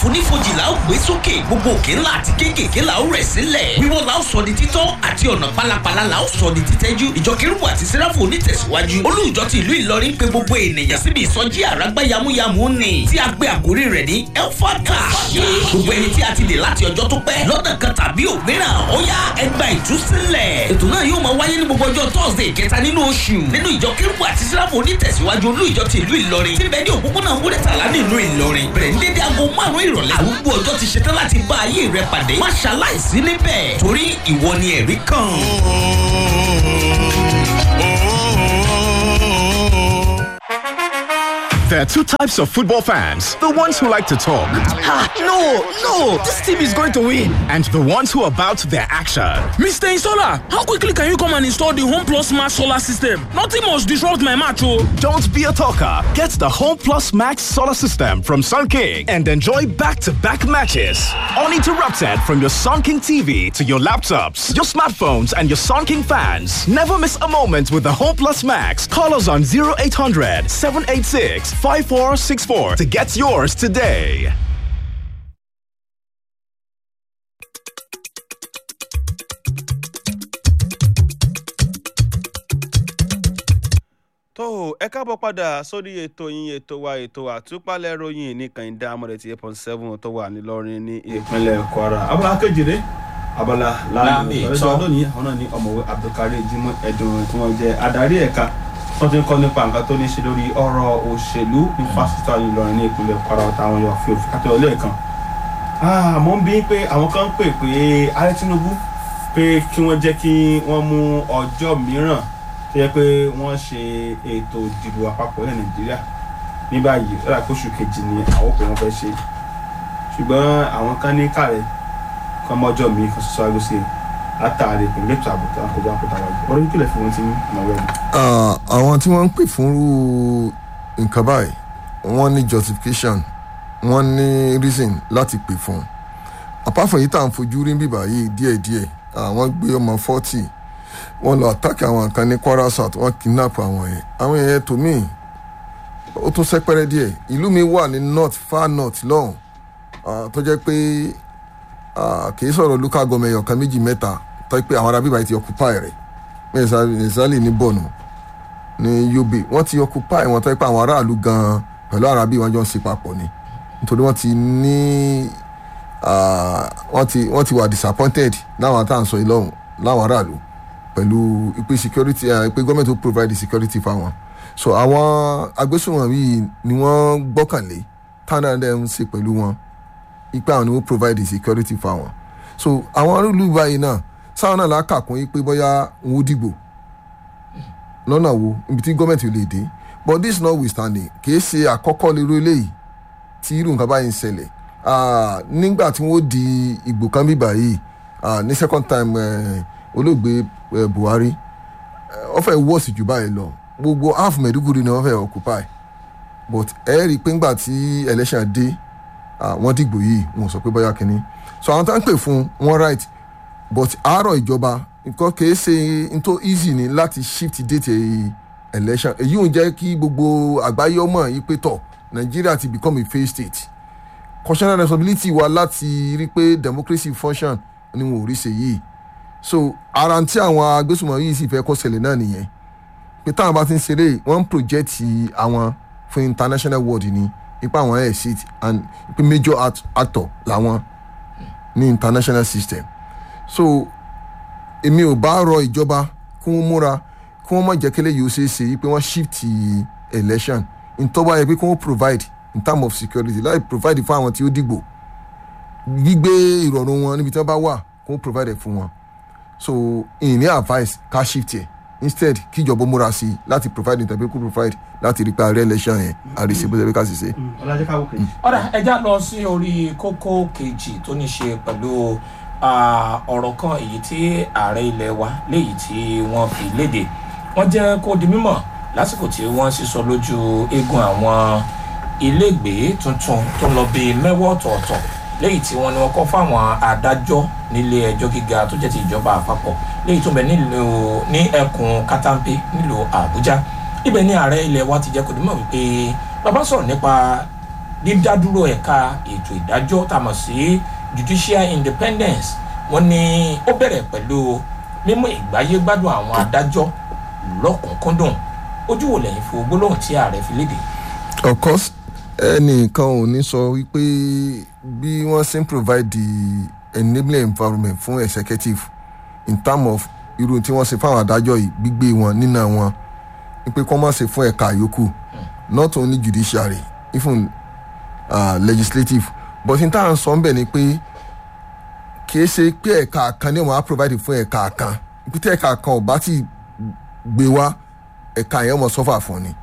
àfonífojì la ó gbé sókè gbogbo òkè ńlá àti kéékèèké la ó rẹ̀ sílẹ̀ wíwọ́ la ó sọ di títọ́ àti ọ̀nà pálapàla la ó sọ di títẹ́jú ìjọ kérúbù àti sẹ́ráfù onítẹ̀síwájú olùjọ ti ìlú ìlọrin pé gbogbo ènìyàn síbi ìsọjí àràgbá yamuyamu ni tí a gbé àkórí rẹ̀ ní elfaka gbogbo ẹni tí a ti dè láti ọjọ́ tó pẹ́ lọ́nà kan tàbí òmíràn ó yá ẹgbà ìtúsílẹ̀ ètò náà yóò máa wáyé ní gbogbo ọjọ́ thursday kẹta nínú oṣù nínú ìjọ kérúbù àti sẹ́ráfù onítẹ̀síwájú olùjọ ti ìlú ìlọrin tí bẹ́ẹ̀ ní òpópónà wúrẹ́tàlá nílùú ìlọrin bẹ̀rẹ̀ ní dédé aago márùn-ún ìrọ̀lẹ́ àrùgbó ọjọ́ ti ṣetán láti bá ayé rẹ pàdé má ṣaláìsí níbẹ̀ torí ìwọ ni ẹ̀rí kan. There are two types of football fans the ones who like to talk, Ah, no, no, this team is going to win. and the ones who are about their action. Mr. Installer, how quickly can you come and install the Home Plus Max solar system? Nothing must disrupt my match, oh. Don't be a talker. Get the Home Plus Max solar system from Sun King and enjoy back to back matches. Uninterrupted from your Sun King TV to your laptops, your smartphones, and your Sun King fans. Never miss a moment with the Home Plus Max. Call us on 0800 786 5464 to get yours today. tó o ẹ káàbọ̀ padà sórí ètò yín ètò wa ètò àtúpalẹ̀ ròyìn ní kànìdá amọ̀rẹ̀ tí eight point seven tó wà nílọrin ní ìpínlẹ̀ kwara. abala kejìlé abala láàmì ìtọ́. ìtọ́ lónìí àwọn náà ní ọ̀mọ̀wé abdulkareem jimoh ẹ̀dùn tí wọ́n jẹ́ adarí ẹ̀ka wọ́n ti ń kọ́ nípa nǹkan tó ní í ṣe lórí ọ̀rọ̀ òṣèlú ní fásitì àwọn ìlọrin ní ìpínlẹ̀ kwara ọ̀tá àwọn yóò fi òfin kátó lẹ́ẹ̀kan. àmọ́ ń bí pé àwọn kan ń pè pé ààrẹ tinubu pé kí wọ́n jẹ́ kí wọ́n mú ọjọ́ mìíràn tó yẹ pé wọ́n ṣe ètò ìdìbò àpapọ̀ ní nàìjíríà ní báyìí lọ́la kóṣù kejì ni àwọn òpè wọn fẹ́ ṣe ṣùgbọ́n àwọn kan ní kàrẹ́ kan mọ́jọ́ mi kan ṣoṣo aago sí i látàrí ìpínlẹ̀ ètò ààbò tó ń kojú àpótá wájú ọ̀rọ̀ yìí kílẹ̀ fún wọn ti ní ìnáwó ẹ̀ Ah, àwọn tí wọ́n ń pè fún irú nǹkan báyìí wọ́n ní justification wọ́n ní reason láti pè fún un apart from yìí tá à ń fojú rí bíbá yìí díẹ̀díẹ̀ àwọn gbé ọmọ forty wọ́n lọ attack àwọn kan ní kwara south wọ́n kidnap àwọn yẹn àwọn yẹn tó mí ó tún sẹ́pẹ́rẹ́ díẹ̀ ìlú mi wà ní north far north lọ́hùn ah, tó jẹ́ pé ah, kì í sọ̀rọ̀ local government ọ̀kan méjì mẹ́ta tó jẹ́ pé àwọn arábíbá yìí ti occupy rẹ̀ mẹ́sàlì ní bọ̀nù ní yobe wọ́n ti occupy wọn tó yẹ pé àwọn aráàlú gan-an pẹ̀lú arábí wọn jọ ń ṣe papọ̀ ni nítorí wọ́n ti ní ah, wọ́n ti wọ́n ti wà disappointed láwọn tá à ń sọ yìí lọ́hùn láwọn aráàlú pẹ̀lú ìpè security ah, ìpè gọ́ọ̀mẹ̀ntì ó provide the security fáwọn so àwọn agbésùnwọ̀n yìí ni wọ́n gbọ́kànlé táwọn náà ń ṣe pẹ̀lú wọn ipe àwọn ni wọ́n provide the security fáwọn so àwọn arúgbó báyìí náà sáwọn náà lákàkún yìí pé bóyá wọn ó dìgbò lọ́nà wo ibi tí gọ́ọ̀mẹ̀ntì lè dé but this notwithstanding kìí ṣe àkọ́kọ́ lérò eléyìí tí irú nǹkan báyìí ń ṣẹlẹ̀ Ah, nígbà tí wọ́n di ìgbò kan bíbà yìí ah, ní second time eh, olóògbé eh, buhari eh, wọ́n fẹ́ wọ́ọ̀sì jù báyìí lọ gbogbo half Maiduguri ni wọ́n fẹ́ occupy but ẹ rí i pé ńgbà tí election dé ah, wọ́n dìgbò yìí wọn ò sọ pé bóyá kínní so àwọn tá ń pè fún wọn right but àárọ̀ ìjọba nǹkan kìí ṣe ntó easy ni láti shift date election èyí ò jẹ́ kí gbogbo àgbáyé ọmọ yìí pé tọ̀ nàìjíríà ti become a failed state constitutional responsibility wa láti rí pé democracy function ni wọn ò rí ṣe yìí so ara tí àwọn agbésùnmọ̀ yìí sì fẹ́ kọ́ ṣẹlẹ̀ náà nìyẹn pé táwọn bá ti ń ṣeré wọ́n ń project àwọn fún international world ni ipa àwọn ẹ̀ sit and pé major act, actor làwọn ní international system so èmi ò bá rọ ìjọba kí wọ́n múra kí wọ́n má jẹ́ kí eléyìí ó ṣeé ṣe pé wọ́n shift election ntọ́ba yẹ pé kí wọ́n provide in term of security láì provide fún àwọn tí ó dìgbò gbígbé ìrọ̀rùn wọn níbi tí wọ́n bá wà kí wọ́n provide ẹ̀ fún wọn so ìní advice ká shift ẹ̀ instead kí ìjọba múra sí i láti provide ìtàbí kó provide láti rí pé ààrẹ election yẹn àrísí bó ṣe bí ká sì ṣe. ọlájẹ́ káwọ́ kejì. ọ̀rà ẹja lọ sí orí kókó kejì tó ní ṣe pẹ̀lú ah, ọ̀rọ̀ kan èyí tí ààrẹ ilẹ̀ wa léyìí tí wọ́n fi léde wọ́n jẹ́ kó di mímọ̀ lásìkò tí wọ́n sísọ lójú eegun àwọn ilégbèé tuntun tó lọ bíi mẹ́wọ́ ọ̀tọ̀ọ̀tọ̀ léyìí tí wọ́n ní wọ́n kọ́ fáwọn adájọ́ nílé ẹjọ́ gíga tó jẹ́ ti ìjọba àpapọ̀ léyìí tó bẹ nílùú ní ẹkùn katampe nílùú àbújá ibẹ̀ ní ààrẹ ilẹ̀ wa ti jẹ́ kó di mímọ̀ wípé bàbá sọ̀rọ̀ nípa dídádúró ẹ̀ka ètò ìdájọ́ tá a mọ̀ sí judicial independence wọ́n ní ó bẹ̀rẹ̀ pẹ̀lú mímú ìgbáyé gbádùn àwọn adájọ́ lọ́kùnkúndùn ojú wo lẹ́yìn fún gbólóhùn tí ààrẹ fi léde. of course ẹnìkan ò ní sọ wípé bí wọ́n ṣe ń provide the enabling environment fún executive in term of irú tí wọ́n ṣe fáwọn adájọ́ yìí gbígbé wọn nínà wọn wípé kọ́ máa ṣe fún ẹ̀ka yòókù not only judiciary even uh, legislative but in terms sọ ń bẹ̀ ni pé kìí ṣe pé ẹ̀ka kan ní wọ́n á provide fún ẹ̀ka kan ibi tí ẹ̀ka kan ò bá ti gbé wá ẹ̀ka yẹn mọ̀ sọ́fà fún ni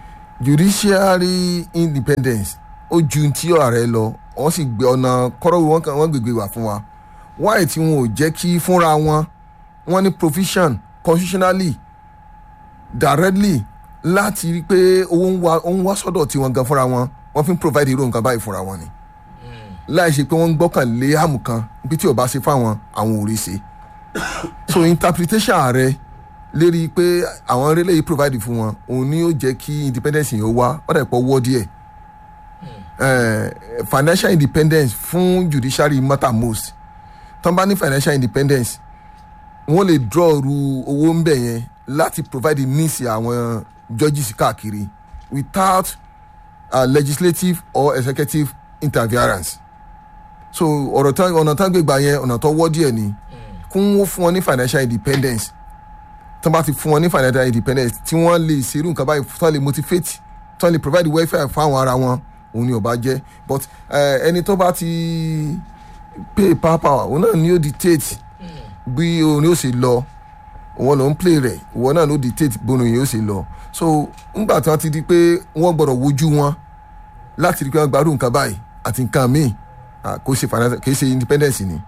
judiciary independence ó ju ti ààrẹ lọ wọ́n sì gbé ọ̀nà kọ́rọ́ wọn kan wọ́n gbègbè wà fún wa wáyé tí wọn ò jẹ́ kí fúnra wọn wọ́n ní provision constitutionally directly láti rí i pé owó ń wá ó ń wá sọ́dọ̀ tiwọn gan fúnra wọn wọ́n fi ń provide irú nǹkan báyìí fúnra wọn ni láì ṣe pé wọ́n ń gbọ́kànlé àmù kan bí tí ò bá ṣe fáwọn àwọn ò rí ṣe so interpretation ààrẹ lérí pé àwọn relé yìí provide fún wọn òun ni ó jẹ́ kí independence yìí ó wá wọ́n dẹ̀ pọ̀ wọ́ díẹ̀ Eh, financial independence fún judiciary matter most tán bá ní financial independence wọ́n lè draw ru owó ń bẹ̀ yẹn láti provide the needs àwọn judges káàkiri without uh, legislative or executive interference so ọ̀rọ̀ tán ọ̀nà tán gbégbá yẹn ọ̀nà tó wọ́ díẹ̀ ni kún wọ́n fún wọn ní financial independence tán bá ti fún wọn ní financial independence tí wọ́n lè ṣerú nǹkan báyìí tán lè motivate tán lè provide welfare fáwọn ara wọn òun ni ò bá jẹ́ but eh, ẹni tó bá ti pay power power òun náà ni ó dictate bí òun yóò ṣe lọ òun ló ń play rẹ̀ ìwọ náà ló dictate bóun yóò ṣe lọ so ńgbà tí wọ́n ti di pé wọ́n gbọ́dọ̀ wojú wọn láti rí pé wọ́n gbárù nǹkan báyìí àti nǹkan míì ah, kò ṣe financial kì í ṣe independence ni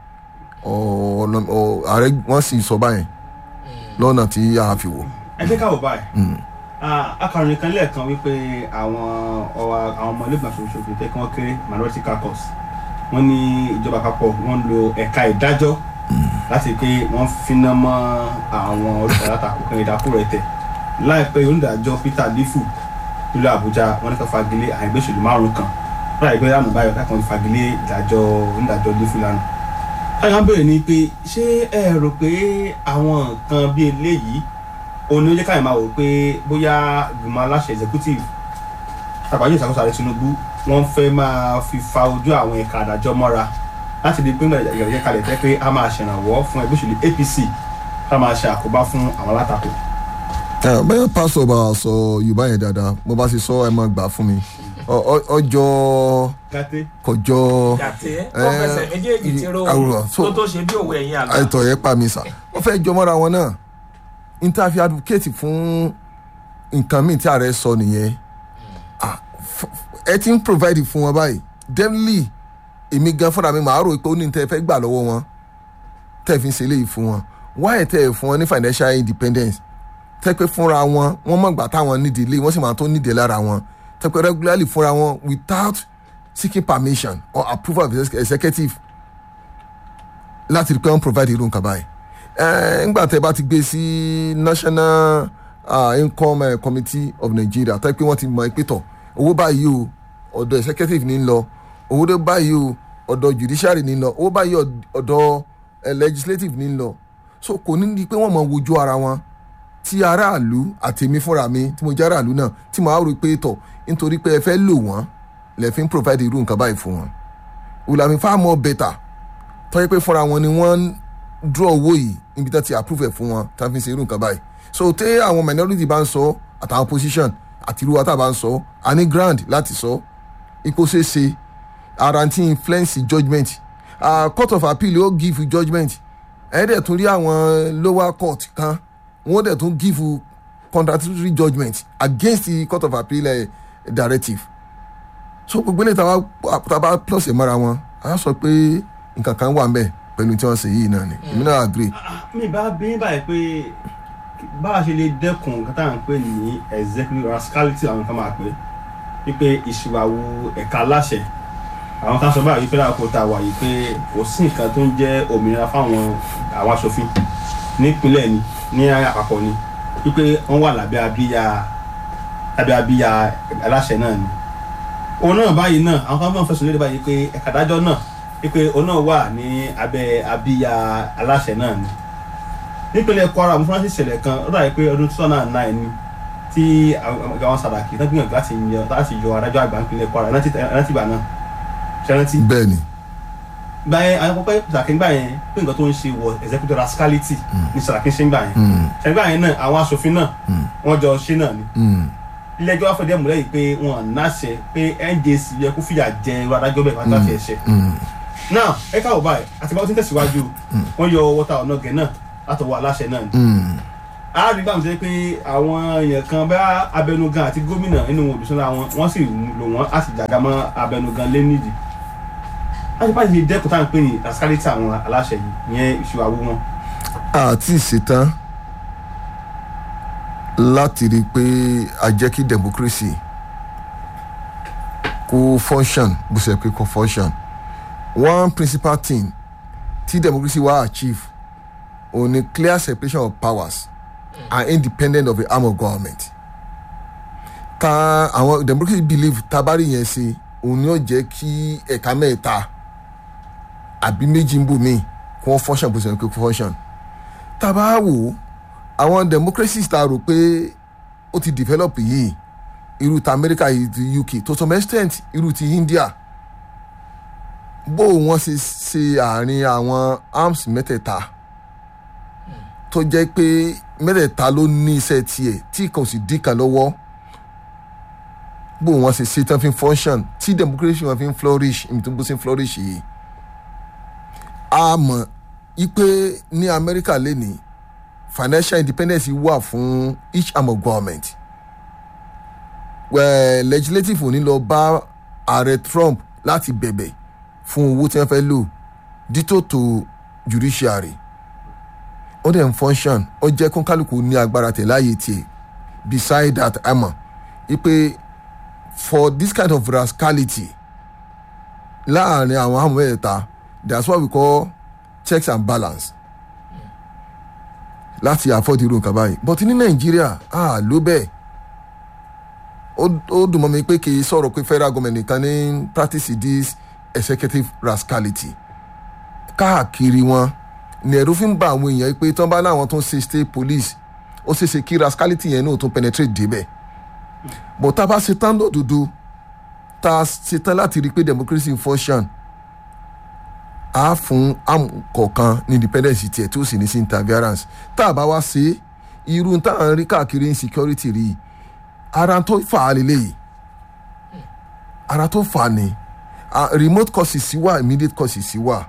ọ̀nà ọ̀ ààrẹ wọ́n sì sọ báyìí lọ́nà tí a fi wò. ẹ jẹ́ ká wò báyìí Ah, akọrin kan lẹ́ẹ̀kan wípé àwọn ọwa àwọn ọmọ ilé ìgbàsókè ṣòfin tẹ́ kí wọ́n kéré minority caucus wọ́n ní ìjọba àpapọ̀ wọ́n lo ẹ̀ka ìdájọ́ láti pé wọ́n finá mọ́ àwọn olùkọ́ látakò kan ìdákùrọ̀ ẹ̀tẹ̀ láìpẹ́ onídàájọ́ peter lifu nílùú àbújá wọ́n ní ká fagilé àìgbésòlù márùn kan láì pẹ́ lánàá báyọ̀ kákan ti fagilé ìdájọ́ onídàájọ́ lifu lánàá. káyọ̀ ń bèrè ni pé ṣé ẹ rò pé àwọn nǹkan bíi eléyìí òun ni ó jẹ́ káyọ̀ máa wò pé bóyá ìgbìmọ̀ aláṣẹ executive tàbáyé ìṣàkóso ààrẹ tinubu wọ́n fẹ́ máa fi fa ojú àwọn ẹ̀ka àdájọ́ mọ́ra láti di pé ìgbàlejò kalẹ̀ tẹ́ pé a máa ṣèrànwọ́ fún ẹgbẹ́ òṣèlú apc ká máa ṣe àkóbá fún àwọn alátakò. bẹ́ẹ̀ pásítọ̀ bá a sọ yorùbá yẹn dáadáa mo bá ti sọ ẹ máa gbà fún mi Ọ- ọ- ọjọ́ gàtẹ́ kọjọ́ gàtẹ́ wọ́n fẹsẹ̀ méjèèjì tí ro àwòrán so tó tó ṣe bí òwe ẹ̀yìn àgbà. àìtọ̀ yẹn pa mi sà wọ́n fẹ́ jọ mọ́ra wọn náà interview advocate fún nǹkan míì tí ààrẹ sọ nìyẹn Ah, f- f- ẹ ti ń provide fún wọn báyìí definitely èmi gan fúnra mi màá rò pé ó ní tẹ́ ẹ fẹ́ gbà lọ́wọ́ wọn tẹ́ ẹ fi ń ṣe eléyìí fún wọn why tẹ́ ẹ fún wọn ní financial independence tẹ́ pé fúnra wọn wọ́n mọ̀ gbà táwọn nídìí ilé wọ́n sì máa tó nídìí lára wọn tẹ́ pé regularly fúnra wọn without seeking permission or approval of the executive láti rí pé wọ́n provide irú nǹkan báyìí ẹ ńgbà tẹ́ bá ti gbé sí national uh, income uh, committee of nigeria tẹ́ pé wọ́n ti mọ ìpè tọ̀ owó báyìí o ọ̀dọ̀ executive ní ń lọ owó tó báyìí o ọ̀dọ̀ judiciary ní ń lọ owó báyìí ọ̀d- ọ̀dọ̀ eh, legislative ní ń lọ so kò ní di pé wọ́n mọ wojú ara wọn tí aráàlú àtèmi fúnra mi tí mo jẹ́ aráàlú náà tí màá rò pé tọ̀ nítorí pé ẹ fẹ́ lò wọ́n lẹ fi ń provide irú nǹkan báyìí fún wọn wùlàmí far more better tọ́jú pé fúnra wọn ni wọ́n ń draw owó yìí níbi tí wọ́n ti approve ẹ̀ fún wọn tí wọ́n fi ń ṣe irú nǹkan báyìí so tẹ́ àwọn minority bá ń sọ àtàwọn opposition àti irú wa tá a bá ń sọ a ní ground láti sọ ipò ṣeéṣe ara ti influence judgement uh, court of appeal ó give you judgement ẹ̀ dẹ̀ tún rí àwọn lower court kan wọ́n dẹ̀ tún give you contradictory judgement against the court of appeal uh, directive so gbogbo ilé tàbá tàbá plus ẹ̀ mọ́ra wọn a sọ pé nǹkan kan wà ń bẹ̀ pẹ̀lú tí wọ́n ṣe yìí náà ni èmi náà agree. mi bá bí báyìí pé bá a ṣe lè dẹ́kun nǹkan tá à ń pè ní executive rascality àwọn kan máa pè wípé ìṣìwàwù ẹ̀ka aláṣẹ àwọn kan sọ báyìí wípé láàkó tá a wà yìí pé kò sí nǹkan tó ń jẹ́ òmìnira fáwọn àwọn aṣòfin nípínlẹ̀ ni ní àpapọ̀ ni wípé wọ́n wà lábẹ́ abíyá lábẹ́ abíyá aláṣẹ náà ni òun náà báyìí náà àwọn kan máa ń fẹsùn léde báyìí pé ẹ̀ka dájọ́ náà pé òun náà wà ní abẹ́ abíyá aláṣẹ náà ni nípínlẹ̀ Kwara mo fúnra sí ìṣẹ̀lẹ̀ kan ó dàbí pé ọdún two thousand and nine ni tí àwọn Sàràkí tó gbìyànjú láti yọ láti yọ adájọ́ àgbà nípínlẹ̀ Kwara rántí ìgbà náà ṣe rántí. bẹ́ẹ̀ ni gba yẹn àwọn pọpẹ Sàràkí gbà yẹn pé nǹkan tó ń ṣe wọ executive rascality ní Sàràkí ṣe ń gbà yẹn ṣe gbà yẹn náà àwọn aṣòfin náà wọ́n jọ ṣe náà ni ilé ẹjọ́ wá fẹ́ dẹ́ múlẹ̀ yìí pé wọn náṣẹ pé NJC yẹ kó fìyà jẹ irú adájọ́ bẹ́ẹ̀ pátá fi ẹ̀ṣẹ̀ náà ẹ káwọ́ báyìí àti báwo ti ń tẹ̀síwájú wọ́n yọ wọ́tà ọ̀nà gẹ̀ náà látọwọ́ aláṣẹ náà ni arábìnrin bá mi sọ pé àwọn èèyàn kan bá abẹnugan àti gómìnà nínú olùsọ́nà wọn wọ́n sì lò wọ́n á sì jàgá mọ́ abẹnugan lé nídìí láti báyìí ṣe dẹ́kun táwọn pè ní rascality àwọn aláṣẹ yìí ìyẹn ìṣòwò àwọ wọn. àti ìṣetán láti rí i pé a jẹ́ kí democracy kó function bó ṣe pé kó function one principal thing tí democracy wá achieve òun ni clear separation of powers and independent of the arm of government ta àwọn democracy believe tabari yẹn ṣe òun ni ó jẹ́ kí ẹ̀ka mẹ́ta àbí méjì ń bò míì kí wọ́n function bó ṣe pé kó function tábà wò ó àwọn democracies ta rò pé ó ti develop yìí irú ti America yìí ti UK to some extent irú ti India bó wọ́n ṣe ṣe àárín àwọn arms mẹ́tẹ̀ẹ̀ta tó jẹ́ pé mẹ́tẹ̀ẹ̀ta ló ní iṣẹ́ tiẹ̀ tí kò sì dín kan lọ́wọ́ bó wọ́n ṣe ṣe tán fi function tí democracy wọn fi ń flourish ibi tó bó ṣe ń flourish yìí a mọ̀ ipe ní America lẹ́nìí financial independence wà fún each arm of government well, legislative ò ní lọ bá ààrẹ Trump láti bẹ̀bẹ̀ fún owó tí wọ́n fẹ́ lò dítò tó judiciary ó dẹ̀ ń function ó jẹ́ kó kálukú ní agbára tẹ̀ láàyè tiẹ̀ beside that àmọ́ ipe for this kind of rascality láàrin àwọn àmọ́ mẹ́ta that's what we call checks and balance láti afford irú nǹkan báyìí but ní nàìjíríà ah ló bẹ́ẹ̀ ó dùn mọ́ mi pé kì í sọ̀rọ̀ pé federal government nìkan ní practice this executive rascality káàkiri wọn ní ẹ̀rú fi ń ba àwọn èèyàn pé tán bá láwọn tó ń ṣe state police ó ṣeéṣe kí rascality yẹn náà tó penetrate débẹ̀ but tá a bá ṣe tán lódodo tá a ṣe tán láti rí i pé democracy in function a fún kọ̀ọ̀kan ní independence tiẹ̀ tí ó sì ní sí interference tá a bá wá ṣe irú tá à ń rí káàkiri insecurity rí ara tó fà á lélẹ́yìí ara tó fà á ni remote causes sí wà immediate causes sí wà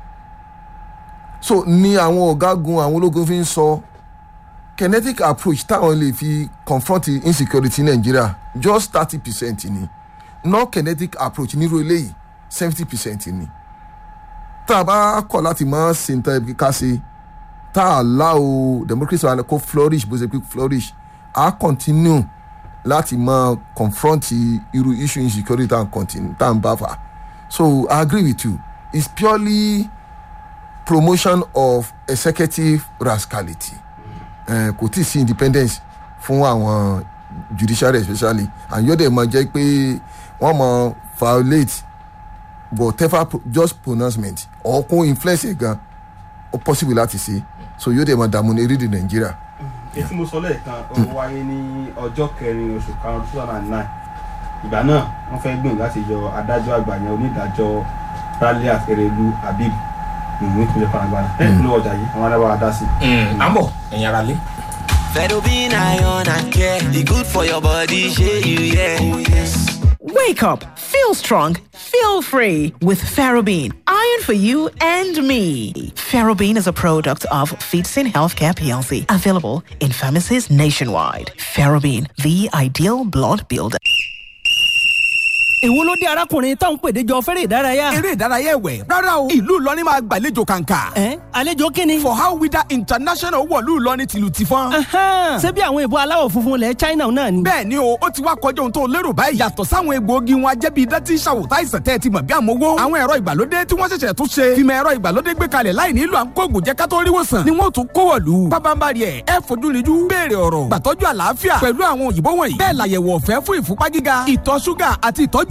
so ní àwọn ọ̀gágun àwọn ológun fi ń sọ kinetic approach táwọn lè fi confront insecurity ní Nàìjíríà just thirty percent ni non kinetic approach nírú eléyìí seventy percent ni tá a bá kọ̀ láti máa ṣe nǹkan ẹbí ká ṣe tá a láò democracy wa kó flourish bó ṣe pé flourish a continue láti máa confront irú issue insecurity tá a continue tá a ń bá fà so I agree with you it's purely promotion of executive rascality kò tí ì sí independence fún àwọn judiciary especially and yóò dẹ̀ máa jẹ́ pé wọ́n máa violate whatever just pronouncement or kún influence ẹ̀ gan ó possible láti ṣe so yóò dẹ̀ máa dààmú ní erédè nàìjíríà. etí mo sọ lẹ́ẹ̀kan ó wáyé ní ọjọ́ kẹrin oṣù karùn-ún two thousand and nine ìgbà náà wọ́n fẹ́ gbìyànjú láti yọ adájọ́ àgbà yẹn onídàájọ́ Raliat Erelu Habib nípínlẹ̀ Kwara ẹ̀ ló ọjà yìí àwọn adábàá dá sí. à ń bọ̀ ẹ̀yin ara lé. Fedobin iron and care, e good for your body, shey you yeah. Oh, yes. Wake up, feel strong, feel free with Ferrobin. Iron for you and me. Ferrobin is a product of Feetsin Healthcare PLC, available in pharmacies nationwide. Ferrobin, the ideal blood builder. èwo ló dé arákùnrin táwọn pèdè jọ fẹ́rẹ̀ ìdárayá. eré ìdárayá ẹ̀wẹ̀ rárá o ìlú Ìlọrin máa gbàlejò kàǹkà. ẹ àlejò kínni. for how wida international wọ̀lú Ìlọrin tìlù ti fọ́n. ṣé bí àwọn ìbò aláwọ̀ funfun lẹ̀ China náà ni. bẹ́ẹ̀ ni o ó ti wá kọjá ohun tó lérò báyìí yàtọ̀ sáwọn egbòogi wọn ajẹ́bí idán tí ń ṣàwòtá ìsàn tẹ́ ẹ ti mọ̀ bí àmọ́wó. àwọn ẹ̀rọ ìgbàlódé tí wọ́n ṣẹ̀ṣẹ̀ tún ṣe fìmọ̀ ẹ̀rọ ìgbàlódé gbé kalẹ̀ láì nílò à ń kóògùn jẹ́ ká tó rí wòsàn ni wọ́n tún kó wọ̀lú. pábánbárì ẹ̀ ẹ fojú rinjú béèrè ọ̀rọ̀ gbàtọ́jú àlàáfíà pẹ̀lú àwọn òyìnbó wọ̀nyí. bẹ́ẹ̀ làyẹ̀wò ọ̀fẹ́ fún ìfúnpá gíga ìtọ̀ ṣúgà àti ìtọ́jú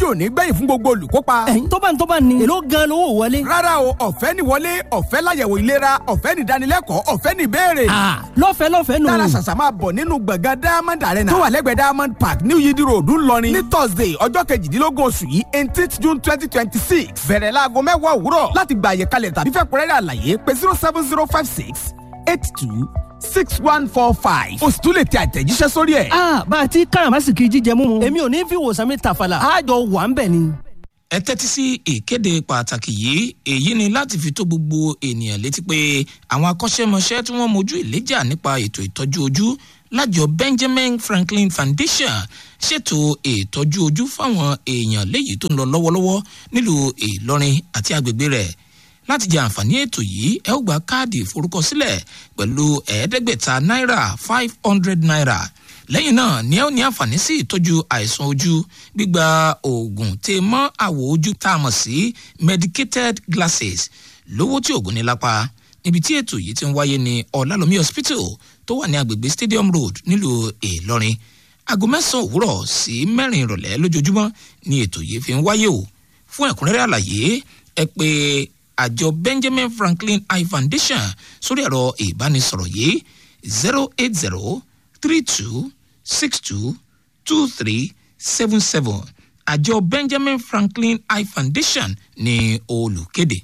tí ò ní gbẹ̀yìn fún gbogbo olùkópa. ẹ̀yin tó bá ń tó bá ní. èló gan lówó wọlé. rárá o ọ̀fẹ́ ni wọlé ọ̀fẹ́ láyẹ̀wò ìlera ọ̀fẹ́ ni ìdánilẹ́kọ̀ọ́ ọ̀fẹ́ ni ìbéèrè. lọ́fẹ̀ẹ́ lọ́fẹ̀ẹ́ nù. dára ṣàṣà máa bọ̀ nínú gbọ̀ngàn diamond arena tó wà lẹ́gbẹ̀ẹ́ diamond park new yidi road ńlọrin ní thursday ọjọ́ kejìdínlógún oṣù yìí eighteenth june twenty twenty six bẹ̀rẹ̀ láago mẹ́wàá òwúrọ̀ láti gba àyè kalẹ̀ tàbí fẹ́ kúrẹ́rẹ́ àlàyé pé zero seven zero five six eight two six one four five. o sì tún lè tẹ àtẹ̀jíṣẹ́ sórí ẹ̀. a bá a ti káràmásìkì jíjẹ mímu èmi ò ní fi wòsàn mi tàfàlà àjọ wà ń bẹ̀ ni. ẹ tẹ́tí sí ìkéde pàtàkì yìí èyí ni láti fi tó gbogbo ènìyàn létí pé àwọn akọ́ṣẹ́mọṣẹ́ tí wọ́n mojú ìléjà nípa ètò ìtọ́jú ojú lájọ benjamin franklin foundation ṣètò ìtọ́jú ojú fáwọn èèyàn léyìí tó ń lọ lọ́wọ́lọ́wọ́ nílùú ìlọrin àti agbègbè rẹ̀ láti jẹ àǹfààní ètò yìí ẹ ó gba káàdì ìforúkọsílẹ̀ pẹ̀lú ẹ̀ẹ́dẹ́gbẹ̀ta náírà five hundred naira lẹ́yìn náà ni ẹ ó ní àǹfààní sí ìtọ́jú àìsàn ojú gbígba oògùn tè mọ́ àwọ̀ ojú tá a mọ̀ sí medicated glasses lówó tí oògùn ní lápá níbi tí ètò yìí ti ń wáyé ní ọ̀làlómi hospital tó wà ní agbègbè stadium road nílùú ìlọrin aago mẹ́sàn-án òwúrọ̀ sí mẹ́rin ìrọ̀lẹ́ lójoojúmọ́ ni ètò yìí fi ń wáyé o fún ẹ̀kúnrẹ́rẹ́ àlàyé ẹ pé àjọ benjamin franklin eye foundation sórí ẹ̀rọ ìbánisọ̀rọ̀ yìí zero eight zero three two six two two three seven seven àjọ benjamin franklin eye foundation ní olùkéde.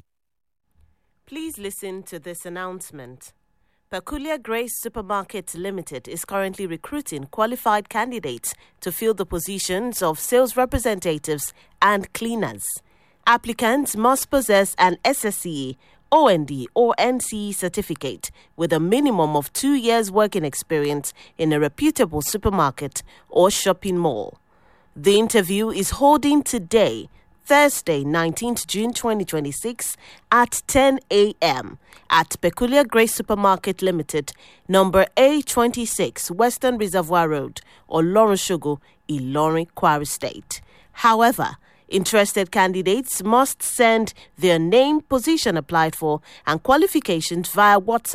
Please listen to this announcement. Peculiar Grace Supermarket Limited is currently recruiting qualified candidates to fill the positions of sales representatives and cleaners. Applicants must possess an SSCE, OND, or NCE certificate with a minimum of two years' working experience in a reputable supermarket or shopping mall. The interview is holding today, Thursday, 19th June 2026 at 10 a.m. at Peculiar Grace Supermarket Limited, number A26, Western Reservoir Road, or Shugo, Ilorin, Kwara State. However, Interested candidates must send their name, position applied for, and qualifications via WhatsApp